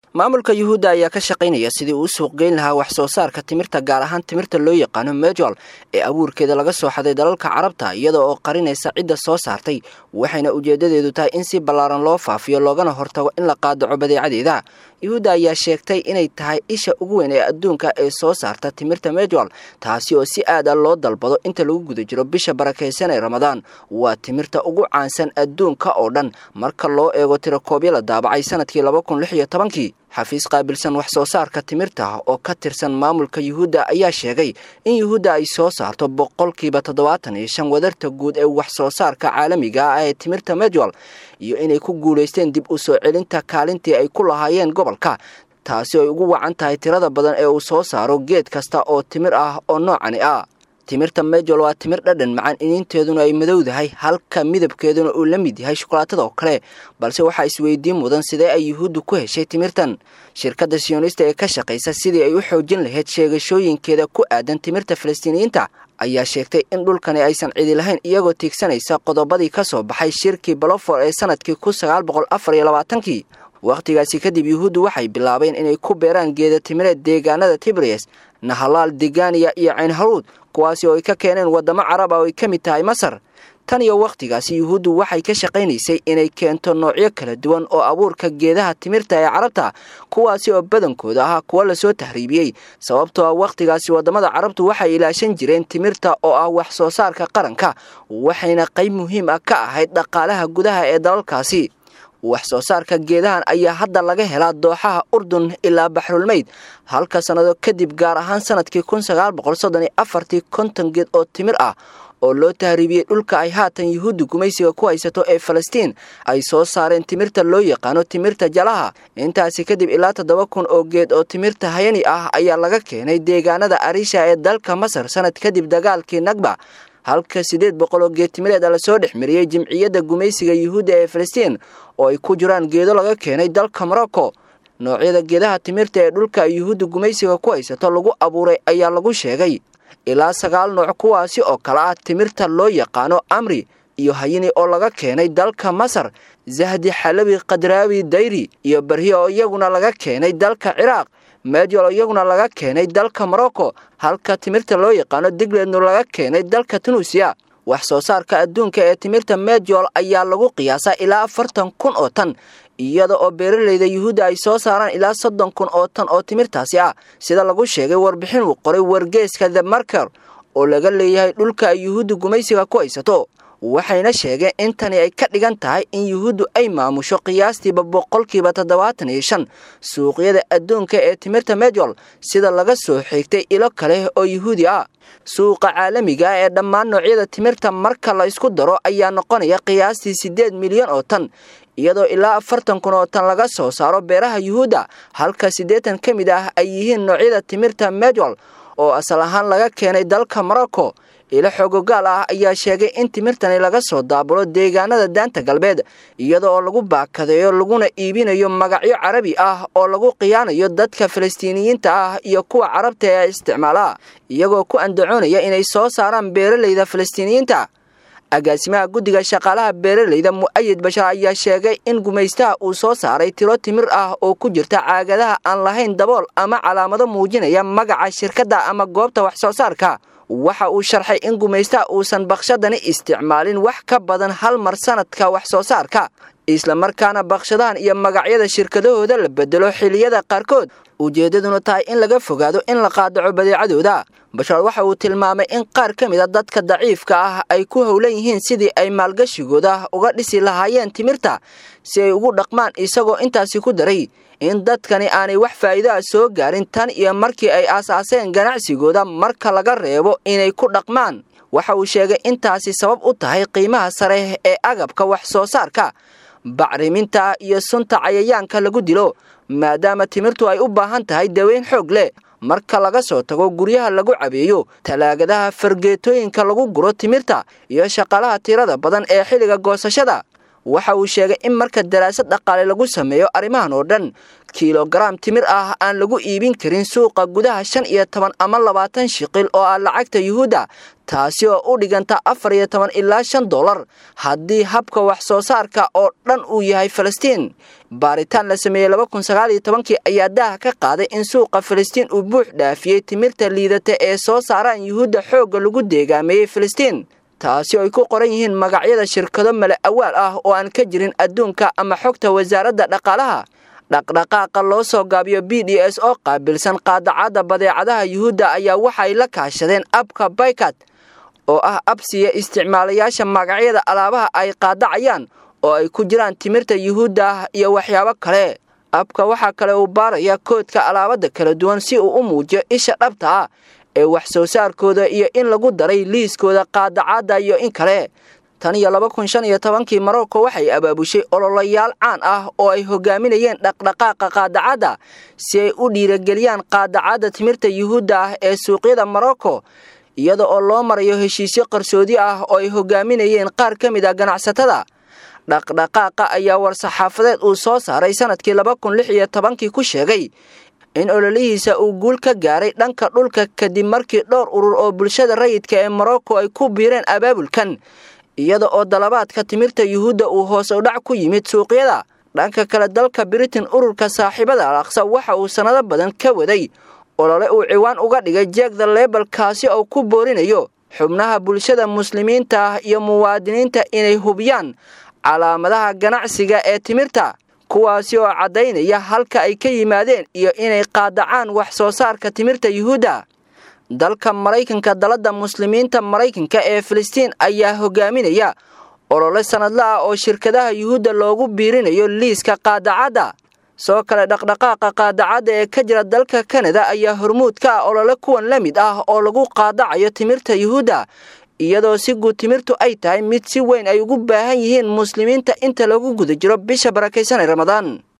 maamulka yuhuudda ayaa ka shaqaynaya sidii uu u suuqgeyn lahaa wax soo saarka timirta gaar ahaan timirta loo yaqaano mejol ee abuurkeeda laga soo xaday dalalka carabta iyada oo qarinaysa cidda soo saartay waxayna ujeedadeedu tahay in si ballaaran loo faafiyo loogana hortago in la qaadaco badeecadeeda yuhuudda ayaa sheegtay inay tahay isha ugu weyn ee adduunka ee soo saarta timirta mejol taasi oo si aad a loo dalbado inta lagu guda jiro bisha barakaysan ee ramadaan waa timirta ugu caansan adduunka oo dhan marka loo eego tirakoobyo la daabacay sanadkii laba kun lix iyo tobankii xafiis qaabilsan wax soo saarka timirta oo ka tirsan maamulka yuhuudda ayaa sheegay in yuhuudda ay soo saarto boqolkiiba toddobaatan iyo shan wadarta guud ee wax soo saarka caalamiga ah ee timirta mejol iyo inay ku guulaysteen dib u soo celinta kaalintii ay ku lahaayeen gobolka taasi ay ugu wacan tahay tirada badan ee uu soo saaro geed kasta oo timir ah oo noocani ah timirta mejol waa timir dhadhan macaan iniinteeduna ay madowdahay halka midabkeeduna uu la mid yahay shukolaatada oo kale balse waxaa isweydiin mudan sidee ay yuhuuddu ku heshay timirtan shirkadda siyonista ee ka shaqaysa sidii ay u xoojin lahayd sheegashooyinkeeda ku aadan timirta falastiiniyiinta ayaa sheegtay in dhulkani aysan cidi lahayn iyagoo tiigsanaysa qodobadii ka soo baxay shirkii balofor ee sanadkii kun sagaal boqol afar iyo labaatankii wakhtigaasi kadib yuhuuddu waxay bilaabeen inay ku beeraan geeda timireed deegaanada tibriyes nahalaal deganiya iyo caynharuud kuwaasi oo ay ka keeneen waddamo carab ah oo ay ka mid tahay masar tan iyo wakhtigaasi yuhuuddu waxay ka shaqaynaysay inay keento noocyo kala duwan oo abuurka geedaha timirta ee carabta kuwaasi oo badankooda ahaa kuwo lasoo tahriibiyey sababtoo ah wakhtigaasi waddamada carabtu waxay ilaashan jireen timirta oo ah wax soo saarka qaranka waxayna qayb muhiim ah ka ahayd dhaqaalaha gudaha ee dalalkaasi wax soo saarka geedahan ayaa hadda laga helaa dooxaha urdun ilaa baxrulmeyd halka sannado kadib gaar ahaan sanadkii kun sagaal boqol soddon iyo afartii konton geed oo timir ah oo loo tahriibiyey dhulka ay haatan yuhuudda gumaysiga ku haysato ee falastiin ay soo saareen timirta loo yaqaano timirta jalaha intaasi kadib ilaa toddoba kun oo geed oo timirta hayani ah ayaa laga keenay deegaanada arisha ee dalka masar sanad kadib dagaalkii nagba halka siddeed boqol oo geed timireed a lasoo dhex mariyey jimciyadda gumaysiga yuhuudda ee falastiin oo ay ku jiraan geedo laga keenay dalka morocco noocyada geedaha timirta ee dhulka ay yuhuudda gumaysiga ku haysato lagu abuuray ayaa lagu sheegay ilaa sagaal nooc kuwaasi oo kale ah timirta loo yaqaano amri iyo hayini oo laga keenay dalka masar zahdi xalabi kadraawi dayri iyo barhiya oo iyaguna laga keenay dalka ciraaq mejol oo iyaguna laga keenay dalka morocco halka timirta loo yaqaano digleednu laga keenay dalka tunuusiya wax soo saarka adduunka ee timirta mejol ayaa lagu qiyaasaa ilaa afartan kun oo tan iyada oo beeralayda yuhuudda ay soo saaraan ilaa soddon kun oo tan oo timirtaasi ah sida lagu sheegay warbixin uu qoray wargeeska the marker oo laga leeyahay dhulka ay yuhuudda gumaysiga ku haysato waxayna sheegeen in tani ay ka dhigan tahay in yuhuuddu ay maamusho qiyaastiiba boqolkiiba toddobaatan iyo shan suuqyada adduunka ee timirta mejol sida laga soo xigtay ilo kale oo yuhuudi ah suuqa caalamiga ee dhammaan noocyada timirta marka la isku daro ayaa noqonaya qiyaastii siddeed milyan oo tan iyadoo ilaa afartan kun oo tan laga soo saaro beeraha yuhuudda halka siddeetan ka mid ah ay yihiin noocyada timirta mejol oo asal ahaan laga keenay dalka morocco ilo xoogogaal ah ayaa sheegay in timirtani laga soo daabulo deegaanada daanta galbeed iyada oo lagu baakadeeyo laguna iibinayo magacyo carabi ah oo lagu khiyaanayo dadka falastiiniyiinta ah iyo kuwa carabta ee isticmaala iyagoo ku andacoonaya inay soo saaraan beeralayda falastiiniyiinta agaasimaha guddiga shaqaalaha beeralayda mu'ayid bashar ayaa sheegay in gumaystaha uu soo saaray tiro timir ah oo ku jirta caagadaha aan lahayn dabool ama calaamado muujinaya magaca shirkadda ama goobta wax soo saarka waxa uu sharxay in gumaystaha uusan bakshadani isticmaalin wax ka badan hal mar sanadka wax soo saarka islamarkaana bakshadahan iyo magacyada shirkadahooda la bedelo xiliyada qaarkood ujeeddaduna tahay in laga fogaado in la qaadaco badeecadooda bashar waxa uu tilmaamay in qaar ka mid a dadka daciifka ah ay ku howlan yihiin sidii ay maalgashigooda uga dhisi lahaayeen timirta si ay ugu dhaqmaan isagoo intaasi ku daray in dadkani aanay wax faa'iido ah soo gaarin tan iyo markii ay aasaaseen ganacsigooda marka laga reebo inay ku dhaqmaan waxa uu sheegay intaasi sabab u tahay qiimaha sare ee agabka wax soo saarka bacriminta iyo sunta cayayaanka lagu dilo maadaama timirtu ay u baahan tahay daweyn xoog leh marka laga soo tago guryaha lagu cabeeyo talaagadaha fargeetooyinka lagu guro timirta iyo shaqaalaha tirada badan ee xilliga goosashada waxa uu sheegay in marka daraasad dhaqaale lagu sameeyo arrimahan oo dhan kilogaram timir ah aan lagu iibin karin suuqa gudaha shan iyo toban ama labaatan shiqil oo ah lacagta yuhuudda taasi oo u dhiganta afar iyo toban ilaa shan dollar haddii habka wax soo saarka oo dhan uu yahay falastiin baaritaan la sameeyey laba kun sagaal iyo tobankii ayaa daaha ka qaaday in suuqa falastiin uu buux dhaafiyey timirta liidata ee soo saaraan yuhuudda xoogga lagu deegaameeyey falastiin taasi oo ay ku qoran yihiin magacyada shirkado male awaal ah oo aan ka jirin adduunka ama xogta wasaaradda dhaqaalaha dhaqdhaqaaqa loo soo gaabiyo b d s oo qaabilsan qaadacadda badeecadaha yuhuudda ayaa waxay la kaashadeen abka baykat oo ah absiya isticmaalayaasha magacyada alaabaha ay qaadacayaan oo ay ku jiraan timirta yuhuudda ah iyo waxyaabo kale abka waxaa kale uu baaraya koodka alaabada kala duwan si uu u muujiyo isha dhabta ah ee wax soo saarkooda iyo in lagu daray liiskooda qaadacadda iyo in kale tan iyo laba kun shan iyo tobankii marocco waxay abaabushay ololayaal caan ah oo ay hogaaminayeen dhaqdhaqaaqa qaadacadda si ay u dhiirageliyaan qaadacadda timirta yuhuudda ah ee suuqyada morocco iyada oo loo marayo heshiisyo qarsoodi ah oo ay hogaaminayeen qaar ka mid ah ganacsatada dhaqdhaqaaqa ayaa war-saxaafadeed uu soo saaray sanadkii laba kun lix iyo tobankii ku sheegay in ololihiisa uu guul ka gaaray dhanka dhulka kadib markii dhowr urur oo bulshada rayidka ee morocco ay ku biireen abaabulkan iyada oo dalabaadka timirta yuhuudda uu hoos u dhac ku yimid suuqyada dhanka kale dalka britain ururka saaxiibada alaqsa waxa uu sannado badan ka waday olole uu ciwaan uga dhigay jeegda leebal kaasi oo ku boorinayo xubnaha bulshada muslimiinta ah iyo muwaadiniinta inay hubiyaan calaamadaha ganacsiga ee timirta kuwaasi oo caddaynaya halka ay ka yimaadeen iyo inay qaadacaan wax soo saarka timirta yuhuudda dalka maraykanka dalada muslimiinta maraykanka ee filistiin ayaa hogaaminaya olole sanadla ah oo shirkadaha yuhuudda loogu biirinayo liiska qaadacadda soo kale dhaqdhaqaaqa qaadacadda ee ka jira dalka kanada ayaa hormuud ka ah olole kuwan la mid ah oo lagu qaadacayo timirta yuhuudda iyadoo si guud timirtu ay tahay mid si weyn ay ugu baahan yihiin muslimiinta inta lagu guda jiro bisha barakaysanay ramadaan